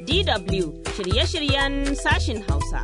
DW shirye-shiryen sashin Hausa.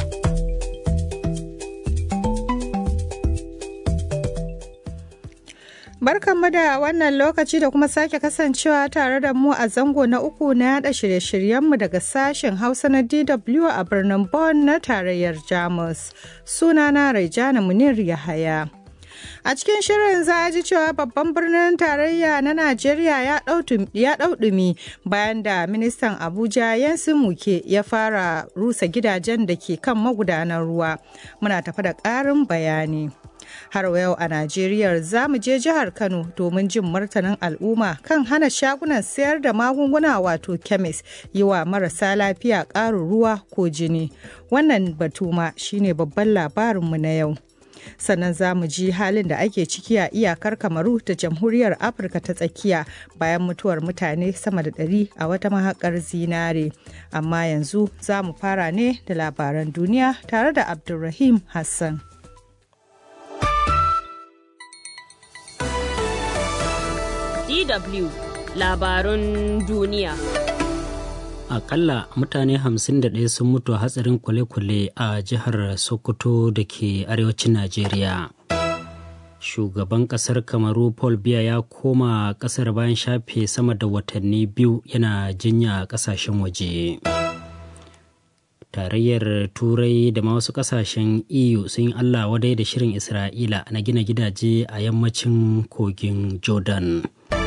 Barkanmu da wannan lokaci da kuma sake kasancewa tare da mu a zango na uku na yada shirye-shiryenmu daga sashen Hausa na DW a birnin Bonn na tarayyar Jamus. Sunana Raijana Munir Yahaya. A cikin shirin za a ji cewa babban birnin tarayya na Najeriya ya ɗau ɗumi bayan da ministan Abuja Yansu Muke ya fara rusa gidajen da ke kan magudanar ruwa. Muna tafi da ƙarin bayani. har yau a Najeriya za mu je jihar Kano domin jin martanin al'umma kan hana shagunan sayar da magunguna wato kemis yi wa marasa lafiya ƙarin ruwa ko jini. Wannan batu ma shine babban labarinmu na yau. sannan za mu ji halin da ake ciki a iyakar kamaru da jamhuriyar afirka ta tsakiya bayan mutuwar mutane sama da ɗari a wata mahakar zinare amma yanzu za mu fara ne da labaran duniya tare da abdulrahim hassan DW labarun duniya. Akalla mutane 51 sun mutu a hatsarin kwale-kwale a jihar Sokoto da ke arewacin Najeriya. Shugaban kasar Kamaru Paul Biya ya koma kasar bayan shafe sama da watanni biyu yana jinya a kasashen waje. Tarayyar Turai da ma wasu kasashen EU sun yi Allah wadai da shirin Isra'ila na gina gidaje a yammacin kogin Jordan.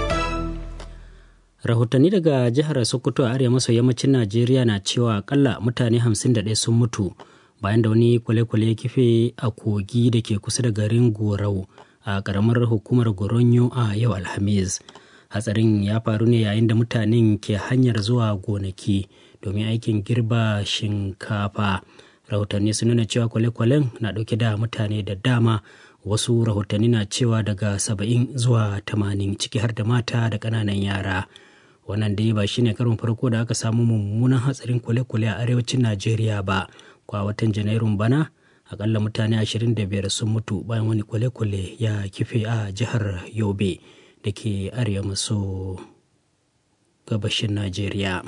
rahotanni daga jihar sokoto a arewa maso yammacin najeriya na cewa akalla mutane 51 sun mutu bayan da wani kwale-kwale ya kife a kogi da ke kusa da garin gorau a karamar hukumar goronyo a yau alhamis hatsarin ya faru ne yayin da mutanen ke hanyar zuwa gonaki domin aikin girba shinkafa rahotanni sun nuna cewa kwale-kwalen na dauke da mutane da dama wasu rahotanni na cewa daga 70 zuwa 80 ciki har da mata da ƙananan yara wannan dai ba shine karon farko da aka samu mummunan hatsarin kwale-kwale a arewacin najeriya ba kwa watan janairun bana akalla mutane 25 sun mutu bayan wani kwale-kwale ya kife a jihar yobe da ke arewa maso gabashin najeriya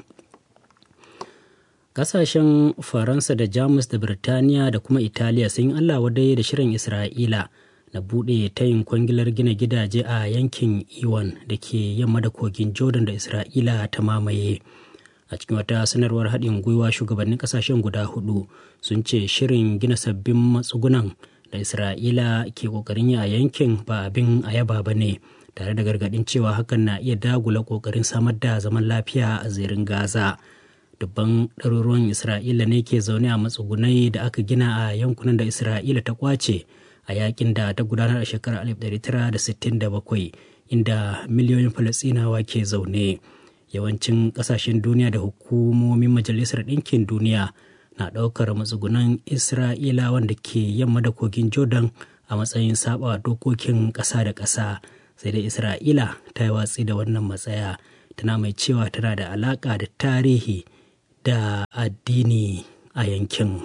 kasashen faransa da jamus da birtaniya da kuma italiya sun yi allah wadai da shirin isra'ila na buɗe tayin kwangilar gina gidaje a yankin iwan da ke yamma da kogin jordan da isra'ila ta mamaye a cikin wata sanarwar haɗin gwiwa shugabannin ƙasashen guda hudu sun ce shirin gina sabbin matsugunan da isra'ila ke ƙoƙarin yi a yankin ba abin a yaba ba ne tare da gargaɗin cewa hakan na iya dagula ƙoƙarin samar da zaman lafiya a zirin gaza dubban ɗaruruwan isra'ila ne ke zaune a matsugunai da aka gina a yankunan da isra'ila ta kwace a yakin da ta gudanar a shekarar 1967 inda miliyoyin falasinawa ke zaune yawancin kasashen duniya da hukumomin majalisar ɗinkin duniya na ɗaukar matsugunan isra'ila wanda ke yamma da kogin jordan a matsayin saba dokokin ƙasa da ƙasa sai dai isra'ila ta yi watsi da wannan matsaya tana mai cewa tana da alaƙa da tarihi da addini a yankin.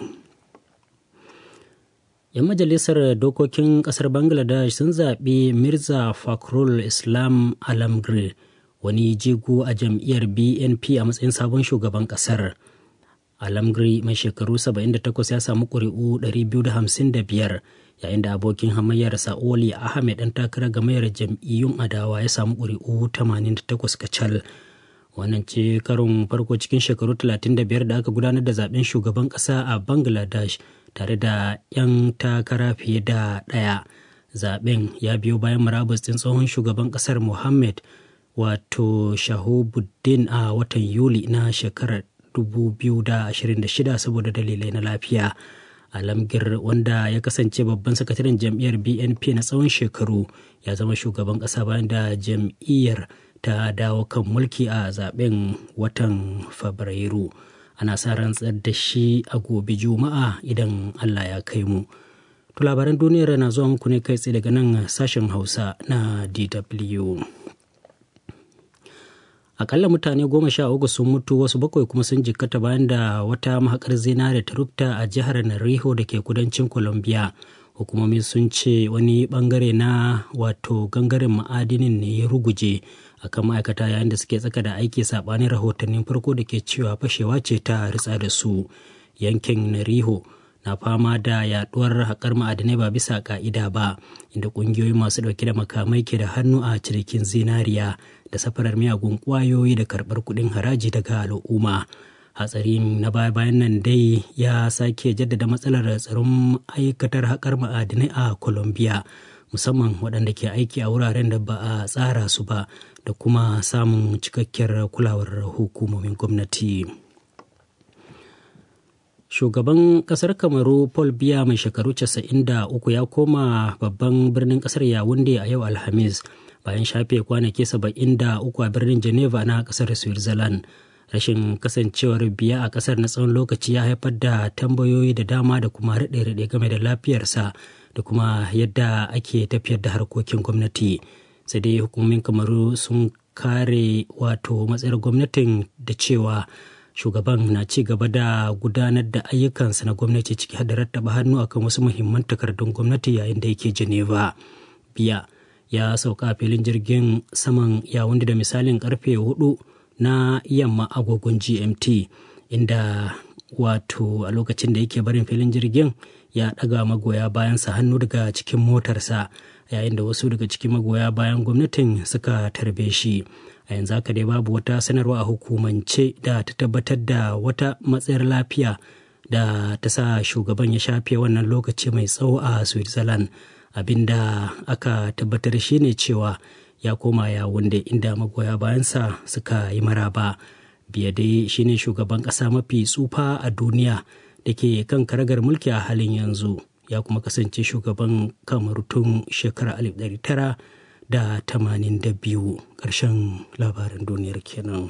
'yan majalisar dokokin kasar bangladesh sun zaɓi mirza fakhrul islam alamgir wani jigo a jam'iyyar bnp a matsayin sabon shugaban kasar alamgiri mai shekaru 78 ya samu ƙuri'u 255 yayin da abokin hamayyar sa'oli ahmed ɗan takarar gamayyar jam'iyyun adawa ya samu ƙuri'u 88 kacal wannan ce karon farko cikin shekaru 35 da aka gudanar da zaben shugaban ƙasa a bangladesh tare da 'yan takara fiye da ɗaya zaben ya biyo bayan murabus ɗin tsohon shugaban ƙasar mohammed wato shahubuddin a watan yuli na shekarar 2026 saboda dalilai na lafiya alamgir wanda ya kasance babban sakataren jam'iyyar bnp na tsawon shekaru ya zama shugaban ƙasa bayan da jam'iyyar ta dawo kan mulki a zaben watan fabrairu ana sa rantsar da shi a gobe juma'a idan allah ya kai mu to labaran duniyar na zuwa muku ne kai tsaye daga nan sashen hausa na dw akalla mutane goma sha uku sun mutu wasu bakwai kuma sun jikkata bayan da wata mahakar zinare ta rufta a jihar nariho da ke kudancin colombia hukumomi sun ce wani bangare na wato gangaren ma'adinin ne ya ruguje akan ma'aikata yayin da suke tsaka da aiki saɓanin rahotannin farko da ke cewa fashewa ce ta ritsa da su yankin nariho na fama da yaduwar haƙar ma'adinai ba bisa ka'ida ba inda ƙungiyoyi masu ɗauke da makamai ke da hannu a cirikin zinariya da safarar miyagun ƙwayoyi da karɓar kuɗin haraji daga al'umma hatsarin na baya bayan nan dai ya sake jaddada matsalar tsaron aikatar haƙar ma'adinai a colombia musamman waɗanda ke aiki a wuraren da ba a tsara su ba da kuma samun cikakkiyar kulawar hukumomin gwamnati. shugaban kasar kamaru paul biya mai shekaru 93 ya koma babban birnin kasar yawunde a yau alhamis bayan shafe kwanaki 73 a birnin geneva na kasar switzerland rashin kasancewar biya a kasar na tsawon lokaci ya haifar da tambayoyi da dama da kuma raɗe-raɗe game da lafiyarsa da kuma yadda ake tafiyar da harkokin gwamnati sai dai hukumomin kamaru sun kare wato matsayar gwamnatin da cewa shugaban na ci gaba da gudanar da ayyukansa na gwamnati ciki da rattaba hannu akan wasu muhimman takardun gwamnati yayin da yake geneva biya ya sauka a filin jirgin saman yawon da misalin karfe hudu na yamma agogon gmt inda wato a lokacin da yake barin filin jirgin ya daga magoya bayansa hannu daga cikin motarsa yayin da wasu daga cikin magoya bayan gwamnatin suka tarbe shi a yanzu haka dai babu wata sanarwa a hukumance da ta tabbatar da wata matsayar lafiya da ta sa shugaban ya shafe wannan lokaci mai tsawo a switzerland abinda aka tabbatar shine cewa ya koma ya wunde inda magoya bayansa suka yi maraba biya dai shine shugaban ƙasa mafi tsufa a duniya da ke kan karagar mulki a halin yanzu ya kuma kasance shugaban kamar tun shekarar 1900 da tamanin da biyu ƙarshen labaran duniyar kenan.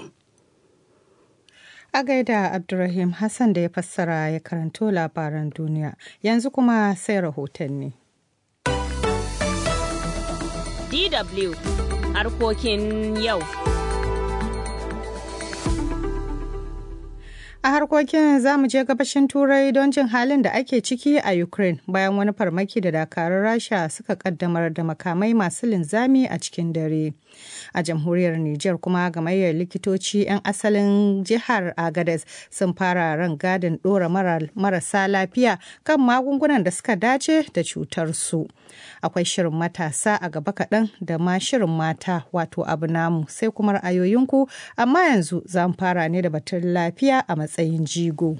A gaida Abdulrahim Hassan da ya fassara ya karanto labaran duniya yanzu kuma sai rahotanni. DW harkokin yau. A harkokin za mu je gabashin Turai don jin halin da ake ciki a Ukraine bayan wani farmaki da dakarun Rasha suka kaddamar da makamai masu linzami a cikin dare. A jamhuriyar Nijar kuma gamayyar likitoci 'yan asalin jihar Agadez sun fara ran gadin ɗora marasa lafiya kan magungunan da suka dace da cutar su. Akwai shirin matasa a gaba kaɗan da ma shirin mata wato abu namu sai kuma ra'ayoyinku amma yanzu za mu fara ne da batun lafiya a matsayin jigo.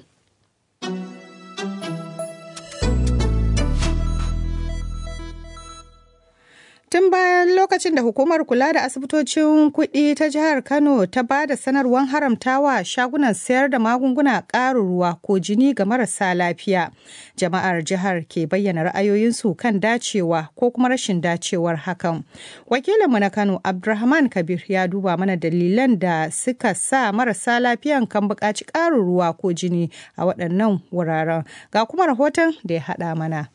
Tun bayan lokacin da hukumar kula da asibitocin kuɗi ta jihar Kano ta ba da sanarwar haramtawa shagunan sayar da magunguna ƙarin ruwa ko jini ga marasa lafiya. Jama'ar jihar ke bayyana ra'ayoyinsu kan dacewa ko kuma rashin dacewar hakan. Wakilinmu na Kano Abdulrahman Kabir ya duba mana dalilan da suka sa marasa lafiyan kan buƙaci ƙarin ruwa ko jini a waɗannan wuraren. Ga kuma rahoton da ya haɗa mana.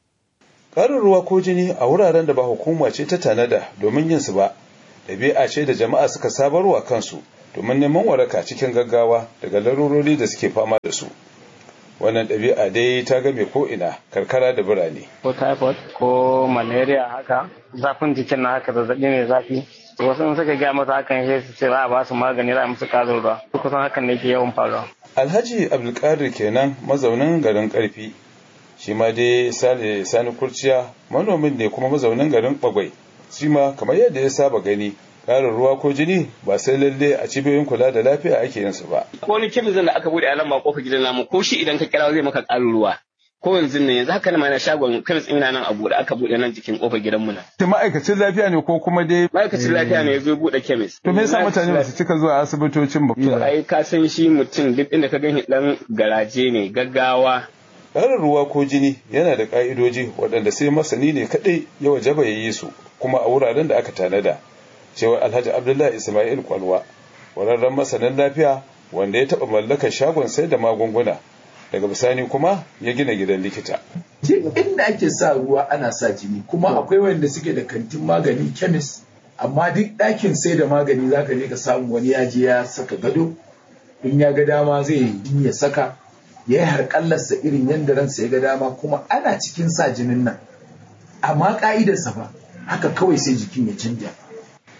Ƙarin ruwa ko jini a wuraren da ba hukuma ce ta tanada domin yin su ba, ɗabi'a ce da jama'a suka sabarwa kansu domin neman waraka cikin gaggawa daga larurori da suke fama da su. Wannan ɗabi'a dai ta game ko ina karkara da birane. Ko typhoid ko malaria haka, zafin jikin na haka zazzaɓi mai zafi. Wasu in suka gaya masa hakan sai su ce za a ba su magani za a musu ƙarin ruwa. Kusan hakan ne ke yawan faruwa. Alhaji Abdulkadir kenan mazaunin garin Karfi shi ma dai sale sani kurciya manomin ne kuma mazaunin garin bagwai shi ma kamar yadda ya saba gani ƙarin ruwa ko jini ba sai lalle a cibiyoyin kula da lafiya ake yin su ba ko wani kemizin da aka bude a lamba kofar gidan namu ko shi idan ka kira zai maka ƙarin ruwa ko yanzu ne yanzu haka na shagon kemis ina nan a bude aka bude nan jikin kofar gidanmu nan ta ma'aikacin lafiya ne ko kuma dai ma'aikacin lafiya ne ya zo bude kemis to me yasa mutane ba su cika zuwa asibitocin ba to ai ka san shi mutum duk inda ka gani dan garaje ne gaggawa ƙarin ruwa ko jini yana da ƙa'idoji waɗanda sai masani ne kaɗai ya wajaba ya yi su kuma a wuraren da aka tanada cewa alhaji abdullahi ismail kwalwa wararren masanin lafiya wanda ya taɓa mallakar shagon sai da magunguna daga bisani kuma ya gina gidan likita inda ake sa ruwa ana sa jini kuma akwai wanda suke da kantin magani kemis amma duk ɗakin sai da magani zaka je ka samu wani ya je ya saka gado in ya ga dama zai yi ya saka ya yi harƙallarsa irin yadda ransa ya ga dama kuma ana cikin sa jinin nan amma ƙa'idarsa ba haka kawai sai jikin ya canja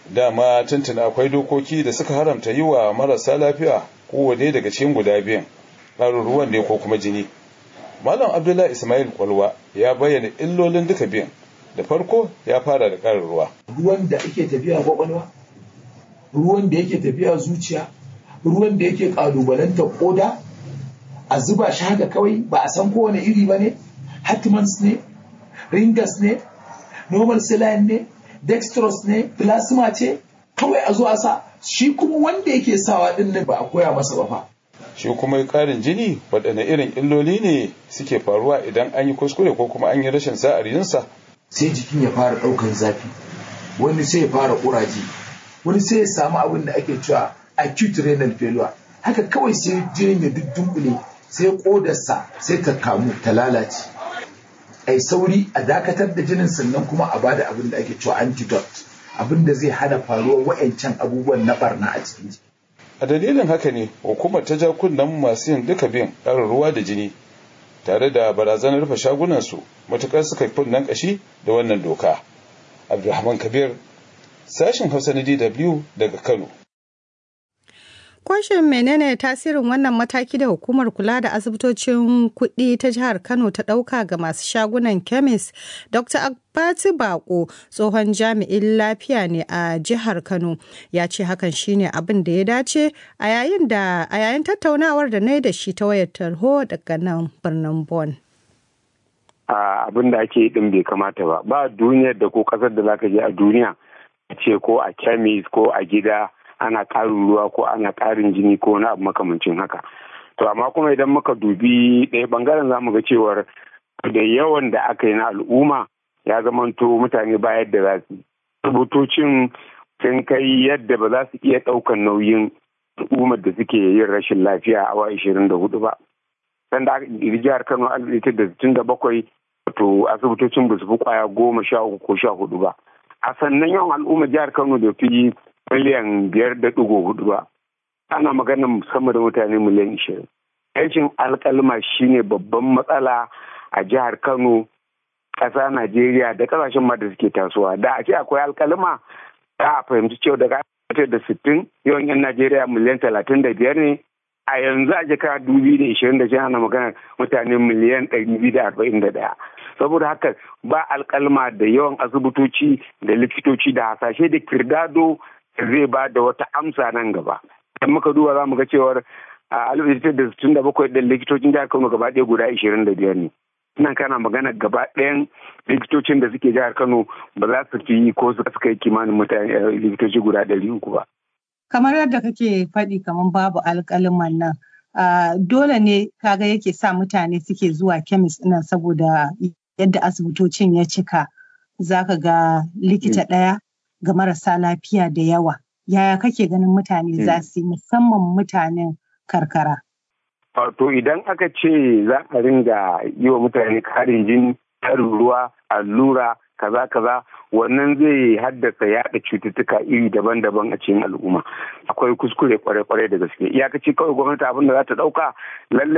dama tuntuna akwai dokoki da suka haramta yi wa marasa lafiya kowane daga cikin guda biyan ƙarin ruwan ne ko kuma jini malam abdullahi ismail kwalwa ya bayyana illolin duka biyan da farko ya fara da ƙarin ruwa ruwan da ake tafiya kwakwalwa ruwan da yake tafiya zuciya ruwan da yake ƙalubalantar koda a zuba shi haka kawai ba a san kowane iri ba ne hatmans ne ringas ne normal saline ne dextrose ne plasma ce kawai a zo a sa shi kuma wanda yake sawa din ne ba a koya masa ba fa shi kuma ƙarin jini waɗanne irin illoli ne suke faruwa idan an yi kuskure ko kuma an yi rashin sa'ar yinsa sai jikin ya fara ɗaukan zafi wani sai ya fara ƙuraje wani sai ya samu abin da ake cewa acute renal failure haka kawai sai jinin ya dunkule sai kodarsa sai ta kamu ta lalace ai sauri a dakatar da jinin sannan kuma a bada abin da ake cewa antidote abin da zai hana faruwar wa'ancan abubuwan na barna a cikin jiki a dalilin haka ne hukumar ta ja kunnen masu yin duka bin ƙarin ruwa da jini tare da barazanar rufe shagunansu matuƙar suka kunnen ƙashi da wannan doka abdulrahman kabir sashen hausa na dw daga kano Kwashin menene tasirin wannan mataki da hukumar kula da asibitocin kuɗi ta jihar Kano ta ɗauka ga masu shagunan kemis? Dr. Abbati Bako tsohon jami'in lafiya ne a jihar Kano ya ce hakan shine abin da ya dace a yayin da a yayin tattaunawar da na yi da shi ta wayar tarho daga nan birnin Bon. Abin da ake din bai kamata ba ba duniyar da ko kasar da zaka je a duniya ce ko a kemis ko a gida ana ƙarin ruwa ko ana ƙarin jini ko wani abu makamancin haka to amma kuma idan muka dubi ɗaya bangaren zamu ga cewar da yawan da aka yi na al'umma ya zamanto mutane ba yadda za su rubutocin sun kai yadda ba za su iya ɗaukan nauyin al'ummar da suke yin rashin lafiya a awa ashirin da hudu ba sanda aka ƙirƙiri jihar kano alif da sittin da bakwai to asibitocin ba su fi kwaya goma sha uku ko sha hudu ba a sannan yawan al'ummar jihar kano da fi miliyan biyar da ɗigo hudu ba ana magana sama da mutane miliyan ishirin yancin alkalma shine babban matsala a jihar kano ƙasa najeriya da ƙasashen ma da suke tasowa da a ce akwai alkalma za a fahimci cewa daga da sittin yawan yan najeriya miliyan talatin da biyar ne a yanzu a jika dubu da ishirin da ana magana mutane miliyan ɗari biyu da arba'in da ɗaya saboda haka ba alkalma da yawan asibitoci da likitoci da hasashe da kirdado zai ba da wata amsa nan gaba idan muka duba za mu ga cewar a alif da sittin da bakwai ɗin likitocin jihar kano gaba ɗaya guda ishirin da biyar ne nan kana magana gaba ɗayan likitocin da suke jihar kano ba za su fi ko su kai kimanin mutane likitoci guda ɗari uku ba. kamar yadda kake faɗi kamar babu alƙaliman nan dole ne kaga yake sa mutane suke zuwa kemis ɗin saboda yadda asibitocin ya cika zaka ga likita ɗaya ga marasa lafiya da yawa yaya kake ganin mutane za su yi musamman mutanen karkara to idan aka ce za a ringa yi wa mutane karin jini karin ruwa allura kaza kaza wannan zai haddasa yaɗa cututtuka iri daban-daban a cikin al'umma akwai kuskure kwarai-kwarai da gaske iyakaci kawai gwamnati abin da za ta ɗauka lalle